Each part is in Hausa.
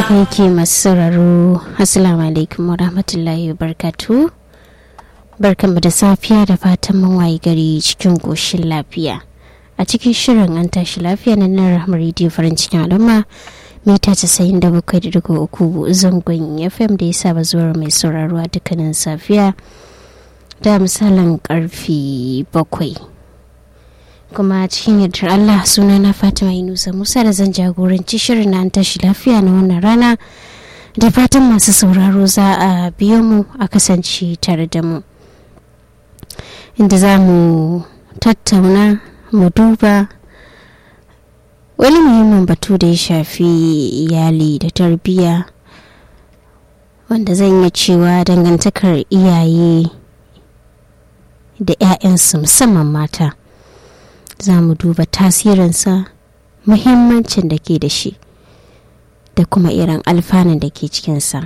haka yake masu sauraro assalamu alaikum wa rahmatullahi wa barkatu barkanmu da safiya da fatan mun waye gari cikin goshin lafiya a cikin shirin an tashi lafiya na nan rahmar rediyo farin cikin al'umma mita casa'in da bakwai da dugu uku zangon fm da ya saba zuwa mai sauraro a dukkanin safiya da misalin karfe bakwai kuma cikin yardar Allah suna na Fatima Yunusa Musa da zan jagoranci shirin na tashi lafiya na wannan rana da fatan masu sauraro za a biyo mu a kasance tare da mu inda za mu tattauna mu duba wani muhimmin batu da ya shafi iyali da tarbiyya wanda zan iya cewa dangantakar iyaye da 'ya'yansu musamman mata. za mu duba tasirinsa muhimmancin da ke da shi da kuma irin alfanun da ke cikinsa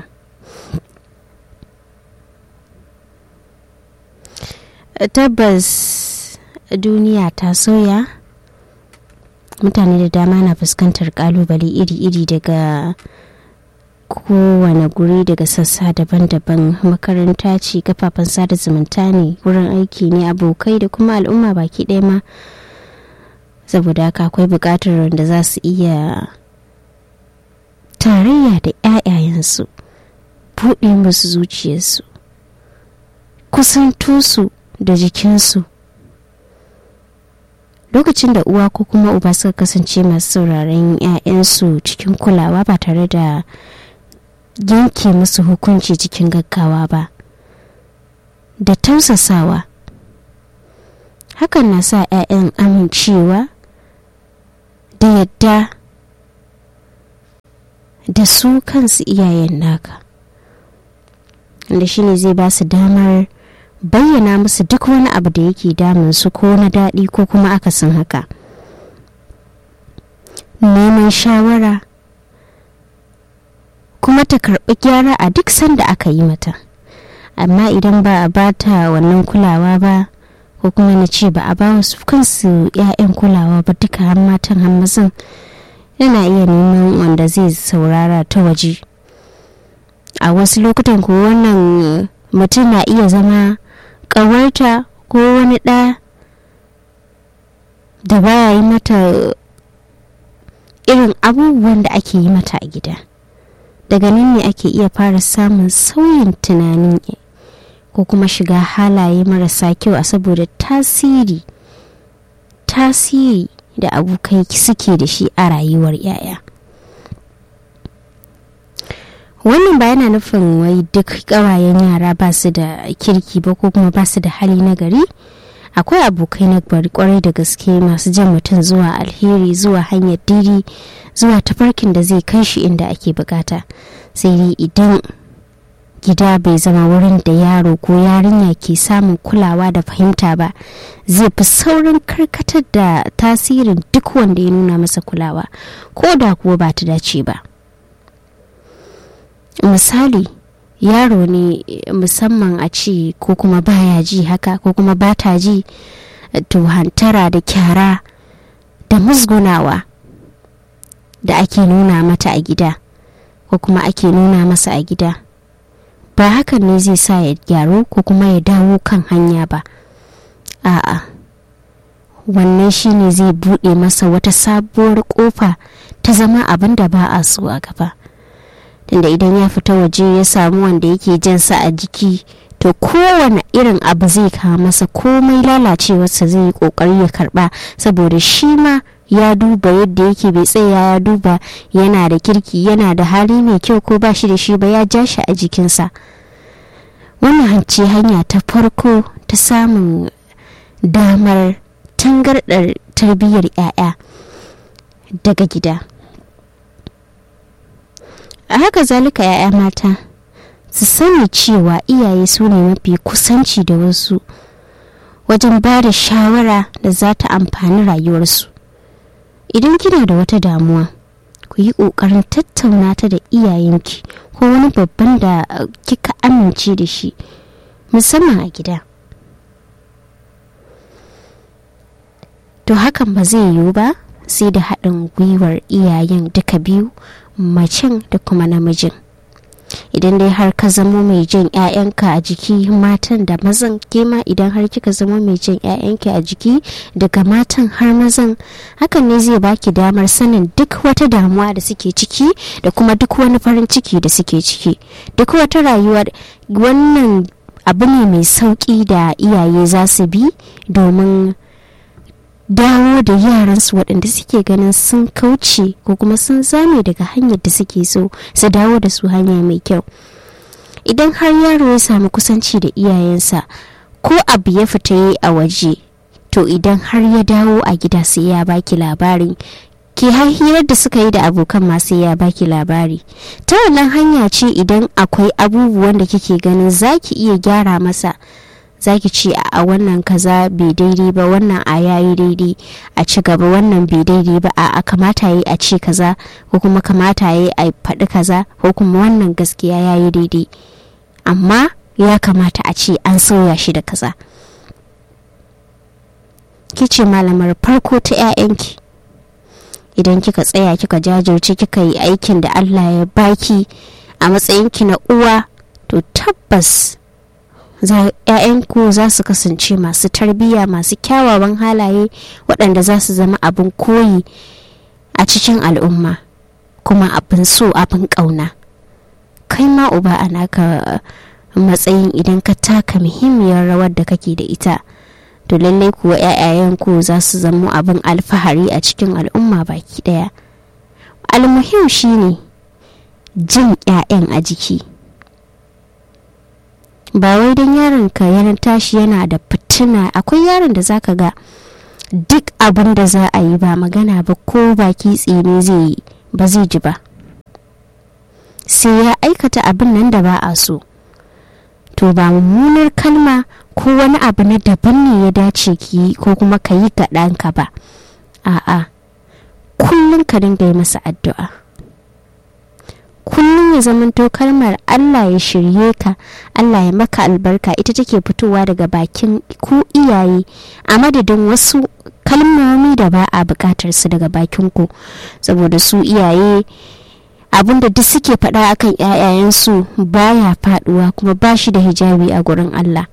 tabbas duniya ta soya mutane da dama na fuskantar kalubale iri-iri daga kowane guri daga sassa daban-daban makaranta ce kafafen sada zumunta ne wurin aiki ne abokai da kuma al'umma baki ɗaya ma saboda haka akwai buƙatar da za su iya tarayya da 'ya'yayensu buɗe musu zuciyarsu kusanto su da jikinsu lokacin da uwa ko kuma uba suka kasance masu sauraron 'ya'yansu cikin kulawa ba tare da yanke musu hukunci cikin gaggawa ba da tausasawa hakan na sa 'ya'yan amincewa da yadda da su kansu iyayen naka da shi ne zai ba su damar bayyana musu duk wani abu da yake damun su ko na daɗi ko kuma akasin haka neman shawara kuma ta karɓi gyara a duk sanda aka yi mata amma idan ba a bata wannan kulawa ba ko kuma na ce ba a ba wasu kansu 'ya'yan kulawa ba duka har matan har mazan yana iya neman wanda zai saurara ta waje a wasu lokutan ko wannan mutum na iya zama ƙawarta ko wani ɗa da baya yi mata irin abubuwan da ake yi mata a gida daga nan ne ake iya fara samun sauyin tunanin ko kuma shiga halaye marasa kyau a saboda tasiri tasiri da abokai suke da shi a rayuwar yaya wannan ba yana nufin wai duk ƙawayen yara ba su da kirki ba ko kuma ba su da hali na gari akwai abokai na bari kwarai da gaske masu jan mutum zuwa alheri zuwa hanyar diri zuwa tafarkin da zai kai shi inda ake bukata sai dai idan gida bai zama wurin da yaro ko yarinya ke samun kulawa da fahimta ba zai fi saurin karkatar da tasirin duk wanda ya nuna masa kulawa ko da kuwa ba ta dace ba misali yaro ne musamman a ce ko kuma baya ji haka ko kuma ba ta ji to hantara da kyara da musgunawa da ake nuna mata a gida ko kuma ake nuna masa a gida ba hakan ne zai sa ya gyaru ko kuma ya dawo kan hanya ba a'a wannan shine zai buɗe masa wata sabuwar ƙofa ta zama abin da ba a so a gaba tunda idan ya fita waje ya samu wanda yake jansa a jiki to kowane irin abu zai kawo masa komai lalacewarsa zai yi kokari ya karba saboda shi ma ya duba yadda yake bai tsaya ya duba yana da kirki yana da hali mai kyau ko ba shi da shi ba ya ja shi a jikinsa wannan hanci hanya ta farko ta samun damar tangardar tarbiyyar 'ya'ya daga gida a haka zalika 'ya'ya mata su sani cewa iyaye su ne mafi kusanci da wasu wajen ba da shawara da za ta amfani rayuwarsu idan kina da wata damuwa ku yi ƙoƙarin tattauna ta da iyayenki ko wani babban da kika amince da shi musamman a gida to hakan ba zai yiwu ba sai da haɗin gwiwar iyayen duka biyu macen da kuma namijin idan dai har ka zamo mai jan 'ya'yanka a jiki matan da mazan kema idan har kika zamo mai jan 'ya'yanki a jiki daga matan har mazan hakan ne zai baki damar sanin duk wata damuwa da suke ciki da kuma duk wani farin ciki da suke ciki duk wata rayuwa wannan abu ne mai sauƙi da iyaye za su bi domin dawo da yaransu waɗanda suke ganin sun kauce ko kuma sun zame daga hanyar da suke so su dawo da su hanya mai kyau idan har yaro ya samu kusanci da iyayensa ko abu ya fita yi a waje to idan har ya dawo a gida sai ya baki labari ke har hirar da suka yi da abokan masu ya baki labari ta wannan hanya ce idan akwai abubuwan da kike ganin zaki iya gyara masa zaki ce a wannan kaza bai daidai ba wannan a yayi daidai a ci gaba wannan bai daidai ba a kamata yi a ce kaza ko kuma kamata yi a faɗi kaza ko kuma wannan gaskiya yayi daidai amma ya kamata a ce an sauya shi da kaza kice malamar farko ta 'ya'yanki idan kika tsaya kika jajirce kika yi aikin da allah ya baki a matsayinki na uwa to tabbas ‘ya'yanku za su kasance masu tarbiyya masu kyawawan halaye waɗanda za su zama abin koyi a cikin al'umma kuma abin so abin ƙauna kai ma uba a naka matsayin idan ka taka muhimmiyar rawar da kake da ita to lallai kuwa ‘ya'yayenku za su zama abin alfahari a cikin al'umma baki ɗaya almuhim shine jin ‘ya'yan a jiki ba wai don yaron ka yana tashi yana da fitina akwai yaron da zaka ga duk abin da za a yi ba magana ba ko baki tsini zai yi ba zai ji ba sai ya aikata abin nan da ba a so to ba mummunar kalma ko wani abu na daban ne ya dace ki yi ko kuma ka yi ga ɗanka ba a'a kullum ka dinga yi masa addu'a kullum ya zamanto kalmar Allah ya shirye ka Allah ya maka albarka ita take fitowa daga bakin ku iyaye a madadin wasu kalmomi da ba a bukatar su daga bakin ku saboda su iyaye abinda duk suke faɗa akan ƴaƴayensu baya faɗuwa kuma ba shi da hijabi a gurin Allah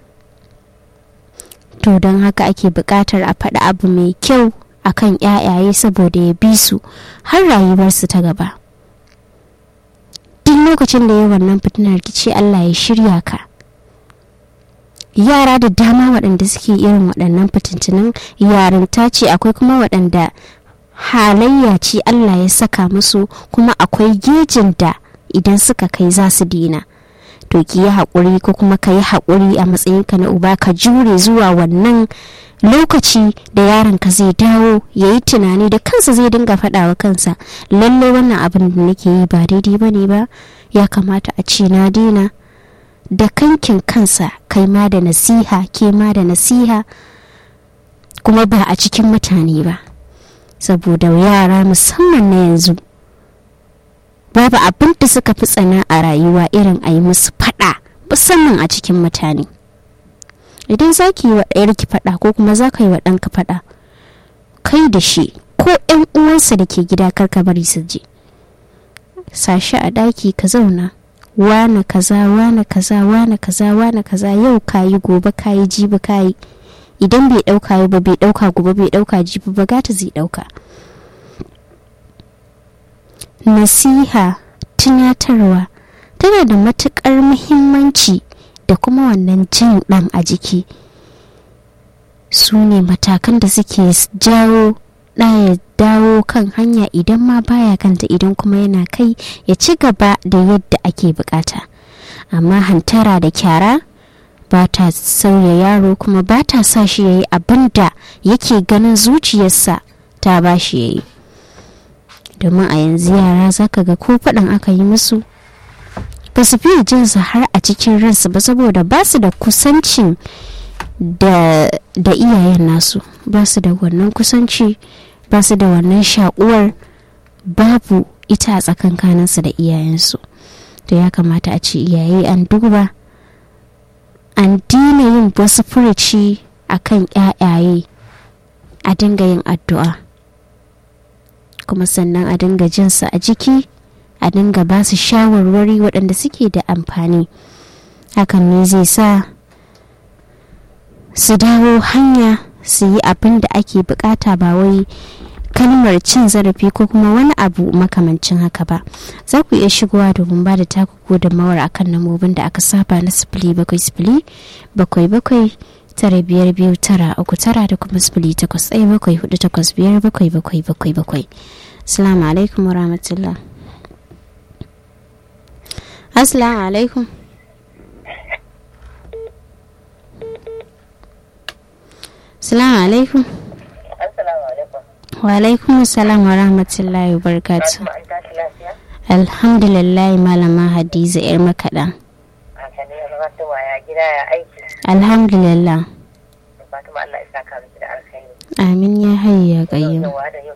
to don haka ake buƙatar a faɗi abu mai kyau akan ƴaƴaye saboda ya bi su har rayuwarsu ta gaba duk lokacin da ya wannan fitinar kici Allah ya shirya ka yara da dama waɗanda suke irin waɗannan fitintunan yarinta ce akwai kuma waɗanda halayya ce Allah ya saka musu kuma akwai gejin da idan suka kai za su dina to ki yi haƙuri ko kuma ka yi haƙuri a matsayinka na uba ka jure zuwa wannan lokaci da yaron ka zai dawo ya yi tunani da kansa zai dinga faɗawa kansa lallai wannan abin da nake yi ba daidai ba ne ba ya kamata a ce na dina da kankin kansa kai ma da nasiha ke ma da nasiha kuma ba a cikin mutane ba saboda yara musamman na yanzu babu abin da suka fi tsana a rayuwa irin a yi musu faɗa musamman a cikin mutane idan za ki yi wa ɗayarki faɗa ko kuma za ka yi wa ɗanka faɗa kai da shi ko ‘yan uwansa da ke gida karka bari su je sashi a ɗaki ka zauna wane kaza wane kaza wane kaza wane kaza yau kayi gobe kayi jibi kayi idan bai ɗauka yau ba bai ɗauka gobe bai ɗauka jibi ba gata zai ɗauka nasiha tunatarwa tana da matuƙar muhimmanci da kuma wannan jin ɗan a jiki su ne matakan da suke jawo ya dawo kan hanya idan ma baya kanta idan kuma yana kai ya ci gaba da yadda ake bukata amma hantara da kyara ba ta sauya yaro kuma ba ta sa shi ya yi abin da yake ganin zuciyarsa ta ba shi ya yi domin a yanzu yara zaka ga ko faɗin aka yi musu ba su fiye jinsu har a cikin ransu ba saboda ba su da kusancin da, da iyayen nasu ba su da wannan kusanci ba su da wannan shakuwar babu ita a tsakankaninsu da iyayensu to ya kamata a ce iyaye an duba an dina yin wasu furuci a kan yayaye a dinga yin addu'a kuma sannan a dinga jinsa a jiki a dinga ba su shawarwari waɗanda suke da amfani hakan ne zai sa su dawo hanya su yi abin da ake bukata ba wai kalmar cin zarafi ko kuma wani abu makamancin haka ba za ku iya shigowa domin ba da taku gudunmawar akan namobin da aka saba na sifili bakwai sifili bakwai bakwai tara biyar biyu tara uku tara da kuma sifili takwas ɗaya bakwai hudu takwas biyar bakwai bakwai bakwai bakwai assalamu alaikum warahmatullah assalamu alaikum assalamu alaikum wa alaikum salam wa rahmatullahi wa barakatu alhamdulillah malama hadiza yar makaɗa alhamdulillah amin ya hayya gayyau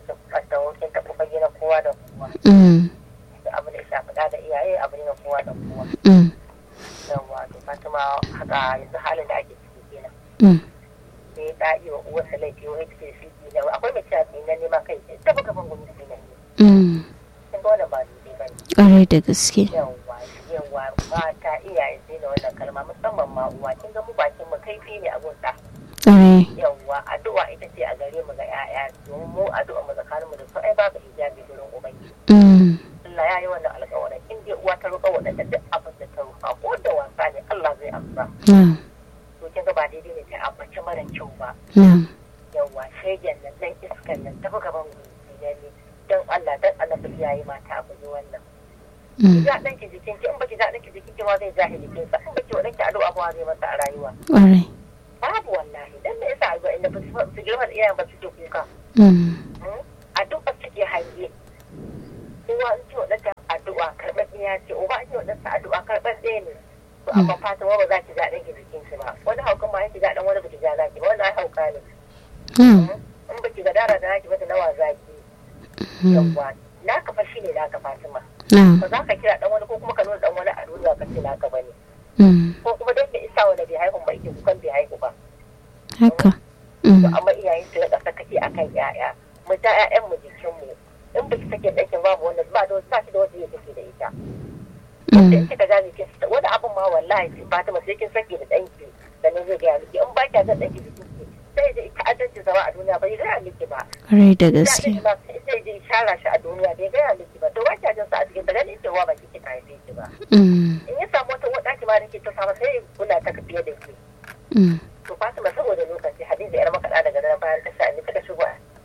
abu da shafi da iyaye abu ne na kowa da kowa yawa to fatima haka yanzu halin da ake ciki kenan sai ta yi wa uwarsa laifi wani take shi ne akwai mai cewa tsinan ne ma kai ta buga ban gwamnati tsinan ne kin ga wannan ba daidai ba ne ƙwarai da gaske yawa yawa mata iyaye sai da wannan kalma musamman ma uwa kin ga mu bakin mu kaifi ne a gunta ƙwarai yawa addu'a ita ce a gare mu ga 'ya'ya domin mu addu'a mu tsakanin mu da su ai babu hijabi gurin ubangiji Allah ya yi wannan alƙawarin in dai uwa ta roƙa waɗanda duk abin da ta roƙa ko da wasa ne Allah zai amsa to kin ga ba daidai ne ta ambaci mara kyau ba yawa shegen nan dan iskan nan tafi gaban gudu ne don Allah dan annabi iyaye mata abu ne wannan ki ga ɗanki jikin ki in baki ga ɗanki jikin ki ma zai jahi jikin sa in baki wa ɗanki addu'a ba zai masa a rayuwa ƙwarai babu wallahi dan me yasa ga inda ba su girma da iyayen ba suke kuka addu'a suke hange uwa in ce wa ɗanta addu'a karɓar ɗaya ce uba in ce wa ɗanta addu'a karɓar ɗaya ne to amma fatan ba za ki ga ɗanki jikin shi ba wani haukan ma ki ga ɗan wani ba ki ga zaki ba wani ai hauka ne in ba ki ga dara da naki ba da nawa zaki yawwa naka fa shine naka Fatima ba za ka kira dan wani ko kuma ka nuna dan wani a duniya ka ce naka bane ko kuma dan da isa wani bai haihu ba yake kukan bai haihu ba haka to amma iyayen su rika sakaki akan yaya mu ta ƴaƴan mu jikin mu in ba ki sake ɗakin babu wanda ba da ba shi da wanda ya take da ita wanda in kika gane kin wani abun ma wallahi Fatima sai kin sake da danki sannan zai ga miki in ba ki ga danki jikin ki sai da ita adalci zama a duniya bai gaya miki ba. Rai da gaske. Sai da shara shi a duniya bai gaya miki ba. To wata jin sa a cikin ganin cewa ba kike ka haife ki ba. In ya samu wata wata ki ma da ke ta samu sai kuna ta fiye da ke. To Fatima saboda lokaci Hadiza yar makaɗa daga nan bayan ta sha ni kada shigo.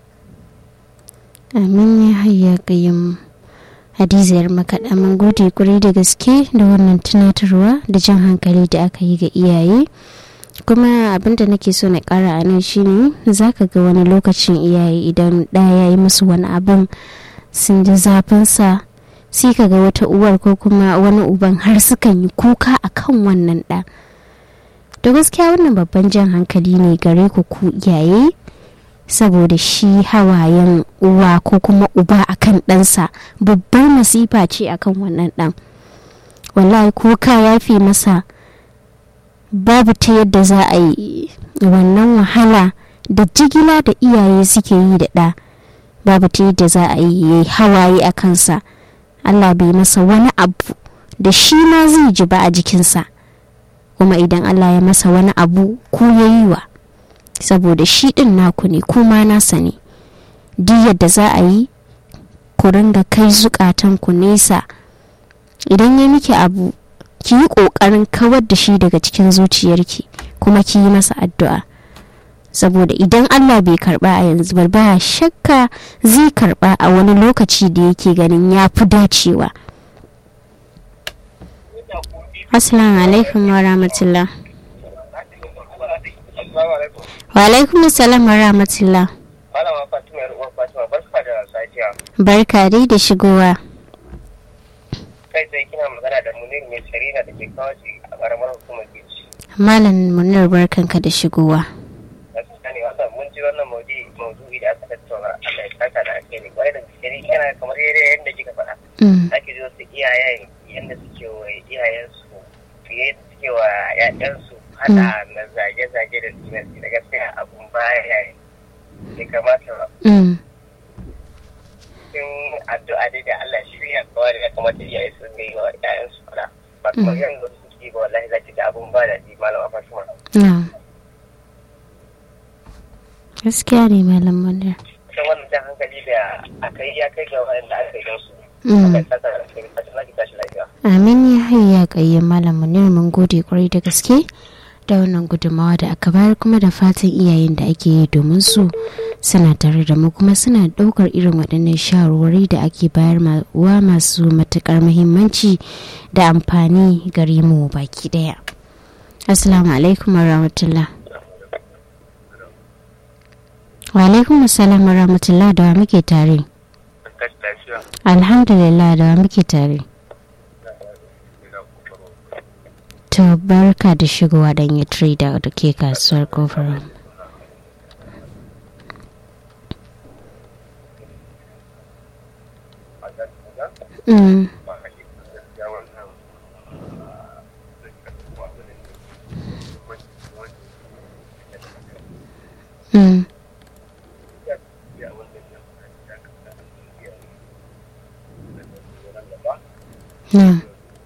Amin ya hayya kayyam. Hadiza yar makaɗa mun gode kuri da gaske da wannan tunatarwa da jan hankali da aka yi ga iyaye. kuma abinda nake so na kara a nan shine za ka ga wani lokacin iyaye idan ɗaya ya yi musu wani abin sun ji zafinsa sai ka ga wata uwar ko kuma wani uban har sukan yi kuka a kan wannan ɗa da gaskiya wannan babban jan hankali ne gare ku ku iyaye saboda shi hawayen uwa ko kuma uba akan ɗansa babbar masifa ce akan wannan ɗan wallahi kuka ya fi masa babu ta yadda za a yi wannan wahala da jigila da iyaye suke yi da ɗa babu ta yadda za a yi hawaye a kansa allah bai masa wani abu da shi ma zai ji ba a jikinsa kuma idan allah ya masa wani abu ku ya yi wa saboda shi ɗin naku ne kuma nasa ne duk yadda za a yi ku ringa kai zukatan ku nesa idan ya miki abu ki yi ƙoƙarin kawar da shi daga cikin zuciyarki kuma ki yi masa addu'a saboda idan Allah bai karba a yanzu ba ba shakka zai karba a wani lokaci da yake ganin ya fi dacewa assalamu alaikum wa rahmatullah wa alaikum salam wa rahmatullah barka dai da shigowa kai tsaye kina magana da munir mai sharina da ke kawo a karamar hukumar gici. malam munir barkanka da shigowa gaskiya ne wannan mun ji wannan maudu'i maudu'i da aka tattauna Allah ya saka da ake ne kwarai da gaske ne yana kamar yadda kika faɗa ake ji wasu iyayen yadda suke wa iyayensu fiye da suke wa ƴaƴansu hada na zage-zage da sinasi da gaskiya abun baya ya kamata ba cikin addu'a dai da Allah shirya kawai da ya kamata iyaye su ga yi wa ƴaƴan su fara ba kuma yanzu su ke ba wallahi za ki ga abun ba da malama Fatima gaskiya ne malam munir sai wannan jan hankali da aka yi ya kai ga wanda aka yi su amin ya hayya kayyan malam munir mun gode kwarai da gaske da wannan gudunmawa da aka bayar kuma da fatan iyayen da ake yi domin su suna tare da mu kuma suna ɗaukar irin waɗannan shawarwari da ake bayar wa masu matuƙar muhimmanci da amfani gare mu baki ɗaya assalamu alaikum warahmatullah wa alaikum assalam warahmatullah da wa muke tare alhamdulillah da wa muke tare to barka da shigowa dan yi trader da ke kasuwar kofar Mm. Mm. Yeah.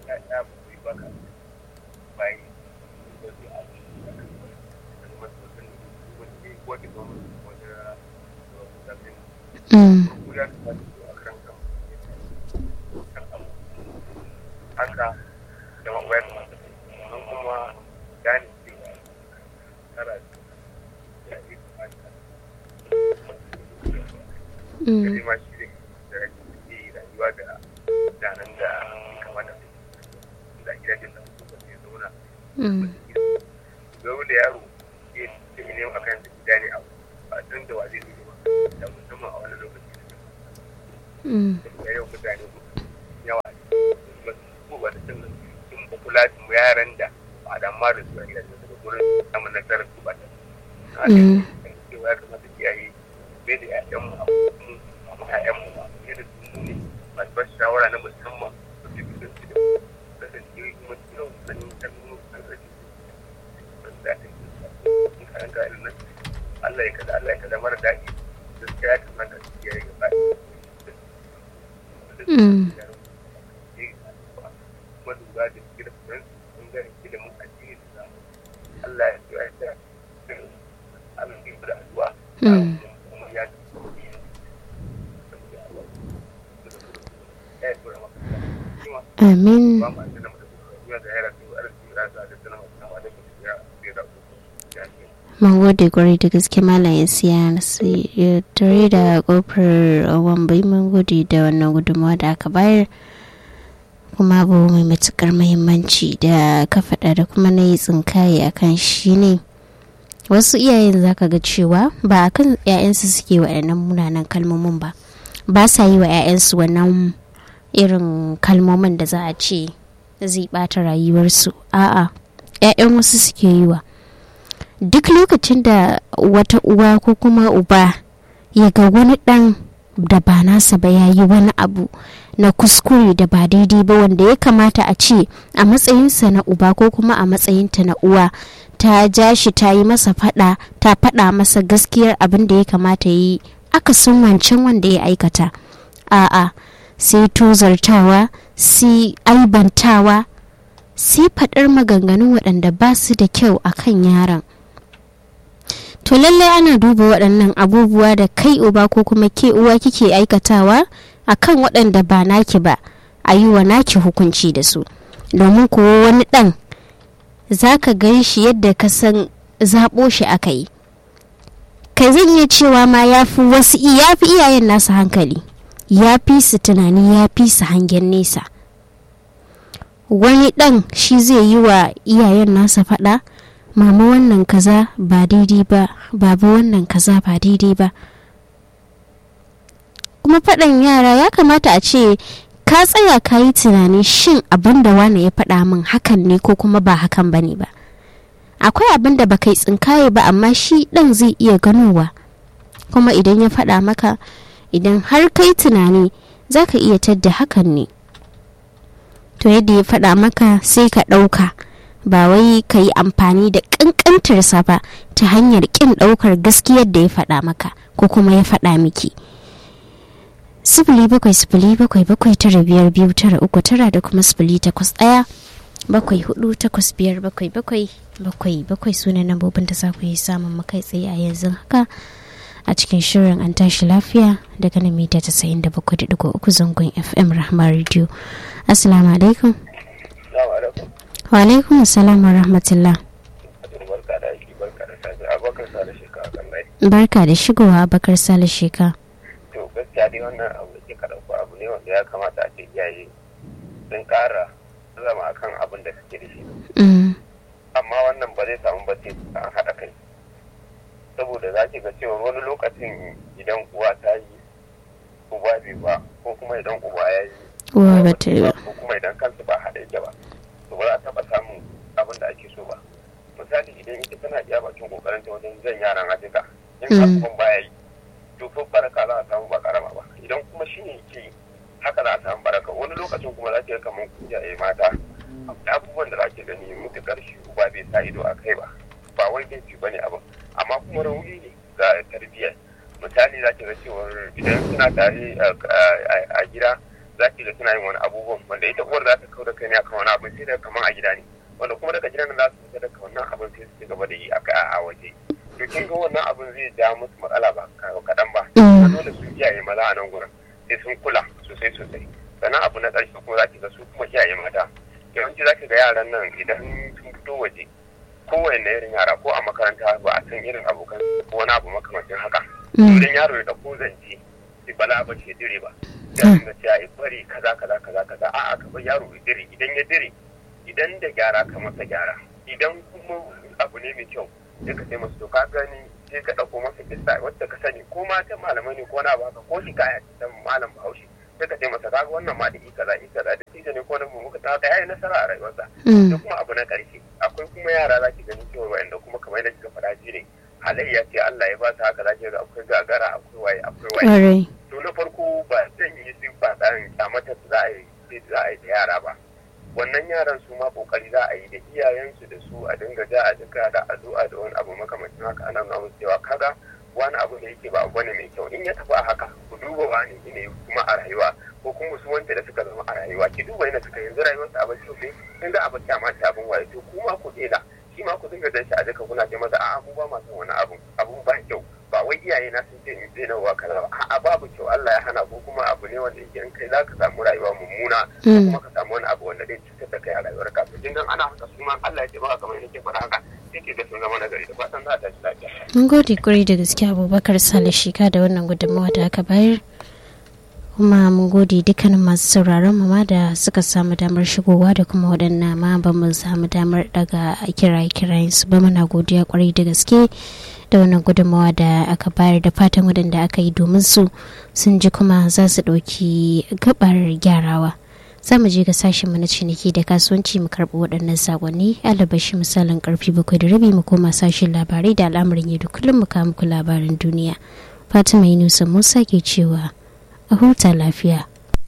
Mm. haka da mawayar don kuma gane cewa tara da ya yi ma shi da ke rayuwa da danan da kamata da gidajen da su ke zauna zaune da yaro ke da ne a kan gida ne a ba don da wa zai zai ba da musamman a wani lokaci da yau mutane yawa ba da sun sun kula da yaran da ba da ma da su a gidajen daga gurin samun nasarar su ba da cewa ya kamata kiyaye bai da ƴaƴan mu a ƴaƴan mu ba ne da su ne masu ba shawara na musamman su ke bisan su da kasance kuma yau sanin kalmomin an rage su da ta yi karanta irin nan Allah ya kada Allah ya kada mara daɗi gaskiya ya kamata su kiyaye gaba kuma lura da ilimin ɓangaren ilimin addini da samu Allah ya ce ya ta Allah ya da addu'a kuma ya Amin. Mun gode kwarai da gaske malam ya siya tare da kofar wambai mun gode da wannan gudunmawa da aka bayar. kuma abu mai matukar muhimmanci da ka faɗa da kuma na yi tsinkaye a kan shi ne wasu iyayen za ka ga cewa ba a kan 'ya'yansu suke waɗannan munanan kalmomin ba ba sa yi wa 'ya'yansu wannan irin kalmomin da za a ce zai ɓata rayuwarsu a'a 'ya'yan wasu suke yi wa duk lokacin da wata uwa ko kuma uba ya ga wani ɗan da ba nasa ba ya yi wani abu na kuskure da ba daidai ba wanda ya kamata a ce a matsayinsa na uba ko kuma a matsayinta na uwa ta ja shi ta yi masa fada ta fada masa gaskiyar abin da ya kamata yi aka san wancan wanda ya aikata a'a sai tozartawa sai aibantawa sai faɗar maganganun waɗanda ba su da kyau a kan yaron to lallai ana duba waɗannan abubuwa da kai uba ko kuma ke uwa kike aikatawa a kan waɗanda ba naki ba a yi wa naki hukunci da su domin kuwa wani ɗan za ka gan shi yadda ka san zaɓo shi aka yi kai zan iya cewa ma ya fi wasu ya fi iyayen nasu hankali ya fi su tunani ya fi su hangen nesa wani ɗan shi zai yi wa iyayen nasa faɗa mama wannan kaza ba daidai ba baba wannan kaza ba daidai ba kuma faɗan yara ya kamata a ce ka tsaya ka yi tunani shin abin da wane ya faɗa min hakan ne ko kuma ba hakan ba ne ba akwai abin da baka yi tsinkaye ba amma shi ɗan zai iya ganowa kuma idan ya faɗa maka idan har kai tunani za ka iya tadda hakan ne to yadda ya faɗa maka sai ka ɗauka ba wai ka yi amfani da ƙanƙantarsa ba ta hanyar ƙin ɗaukar gaskiyar da ya faɗa maka ko kuma ya faɗa miki sifili bakwai sifili bakwai bakwai tara biyar biyu tara uku tara da kuma sifili takwas ɗaya bakwai hudu takwas biyar bakwai bakwai bakwai bakwai sunan nambobin da za ku yi samun makai tsaye a yanzu haka a cikin shirin an tashi lafiya daga na mita tasa'in da bakwai da digo uku zangon fm rahma radio assalamu alaikum wa alaikum assalam wa rahmatullah barka da shigowa bakar sale sheka to gaskiya dai wannan abu da ke karɓo abu ne wanda ya kamata a ce iyaye sun ƙara zama akan abin da suke da shi amma wannan ba zai samu ba sai an haɗa kai saboda za ki ga cewa wani lokacin idan uwa ta yi uba bai ba ko kuma idan uba ya yi uwa ba ta yi ba ko kuma idan kansu ba haɗa yake ba to ba za a taɓa samun abin da ake so ba misali idan ita tana iya bakin kokarin ta wajen jan yaran a jika in abubuwan baya yi to ko baraka za a samu ba karama ba idan kuma shi ne ke haka za a samu baraka wani lokacin kuma za ki ga kamar kujaye mata abubuwan da za ki gani mutukar shi uba bai sa ido a kai ba ba wai laifi ba ne abin amma kuma rauni ne ga tarbiyyar misali za ki ga cewar idan suna tare a gida za ki ga suna yin wani abubuwan wanda ita uwar za ta kau da kai ne akan wani abin sai da kamar a gida ne wanda kuma daga gidan za su fita daga wannan abin sai su ci gaba da yi a waje to kin ga wannan abin zai ja musu matsala ba kaɗan ba dole su iyaye maza a nan gurin sai sun kula sosai sosai sannan abu na ƙarshe kuma za ki ga su kuma iyaye mata yawanci za ki ga yaran nan idan sun fito waje kowane irin yara ko a makaranta ba a san irin abokan ko wani abu makamancin haka idan yaro ya ɗauko zance sai bala ba ce dire ba sai ga cewa ya bari kaza kaza kaza kaza a'a ka bar yaro ya dire idan ya dire idan da gyara ka masa gyara idan kuma abu ne mai kyau sai ka sai masu to ka gani sai ka ɗauko masa kissa wacce ka sani ko ma ta malamai ne ko na baka ko shi kaya ta malam bahaushe sai ka sai masa kaga wannan ma da ika za ika za da ita ne ko na mu muka ta yayi nasara a rayuwarsa da kuma abu na ƙarshe akwai kuma yara za ki gani cewa wa'anda kuma kamar yadda kika faɗa ji ne halayya ce Allah ya ba ta haka za ki ga akwai gagara akwai waye akwai waye to na farko ba zan yi sun faɗa kyamata za a yi za a yi da yara ba wannan yaran su ma kokari za a yi da iyayensu da su a dinga ja a jika da addu'a da wani abu makamancin haka ana nuna musu cewa kaga wani abu da yake ba abu ne mai kyau in ya tafi a haka ku duba wani ne kuma a rayuwa ko kuma su wanda da suka zama a rayuwa ki duba yana suka yanzu rayuwar sa abin kyau ne in ga abin kyama ta abin waye to kuma ku dela shi ma ku dinga dan shi a jika kuna ce masa a'a mu ba ma son wani abu abun ba kyau ba wai iyaye na sun ce in zai nawa kaza ba a'a babu kyau Allah ya hana ko kuma abu ne wanda yake in kai za ka samu rayuwa mummuna ko kuma ka samu wani abu wanda zai cutar da kai a rayuwar ka kin gan ana haka su ma Allah ya ce ba kamar yake faɗa haka sai ke ga sun zama nagari da fatan za a tashi lafiya mun gode kuri da gaske Abubakar Sale Shika da wannan gudunmawa da aka bayar kuma mun gode dukkanin masu sauraron mu ma da suka samu damar shigowa da kuma waɗannan ma ba mu samu damar daga kiraye-kirayen su ba muna godiya kwarai da gaske da wannan gudunmawa da aka bayar da fatan waɗanda aka yi domin su sun ji kuma za su ɗauki gabar gyarawa za mu je ga sashen na ciniki da kasuwanci mu karɓi waɗannan sakonni alabashi misalin karfi bakwai da rabi mu koma sashen labarai da al'amarin yau da kullum mu kawo muku labarin duniya fatima yunusa musa ke cewa a huta lafiya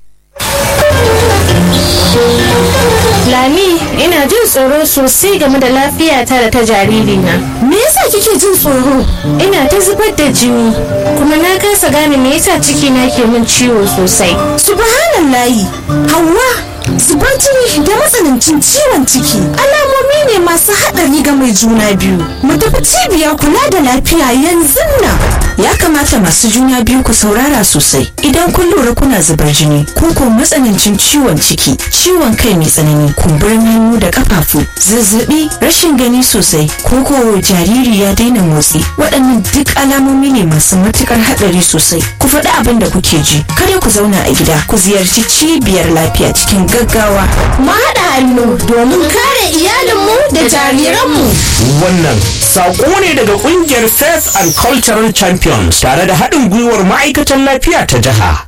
Lami, ina jin tsoro sosai game da lafiyata da ta jaririna. Me yasa kike jin tsoro? Ina ta zubar da jini, kuma na kasa gane me yasa cikina ke min ciwo sosai. Subhanallahi, Hauwa, zubar jini da matsanancin ciwon ciki alamomi ne masu haɗari ga mai juna biyu. Mu tafi cibiyar kula da lafiya yanzu nan. Ya kamata masu juna biyu ku saurara sosai idan kun lura kuna zubar jini ko ko matsanancin ciwon ciki, ciwon kai mai tsanani, kumburin hannu da kafafu, zazzabi, rashin gani sosai, ko ko jariri ya daina motsi. Waɗannan duk alamomi ne masu matukar haɗari sosai. Ku faɗi abin da kuke ji, kada ku zauna a gida, ku ziyarci cibiyar lafiya cikin gaggawa. Mu haɗa hannu domin kare iyalinmu da jariranmu. Wannan saƙo ne daga ƙungiyar Faith and Cultural Champions tare da haɗin gwiwar ma'aikatan lafiya ta jiha.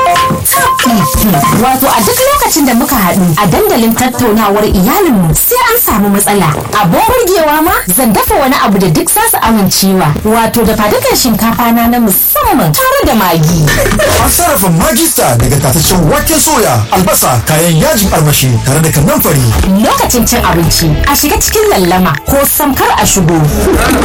Wato a duk lokacin da muka haɗu a dandalin tattaunawar iyalinmu sai an samu matsala. Abin burgewa ma zan dafa wani abu da duk zasu amincewa. Wato da fadukan shinkafa na na musamman tare da magi. An sarrafa magista daga tataccen waken soya, albasa, kayan yajin armashi tare da kannan fari. Lokacin cin abinci a shiga cikin lallama ko samkar a shigo.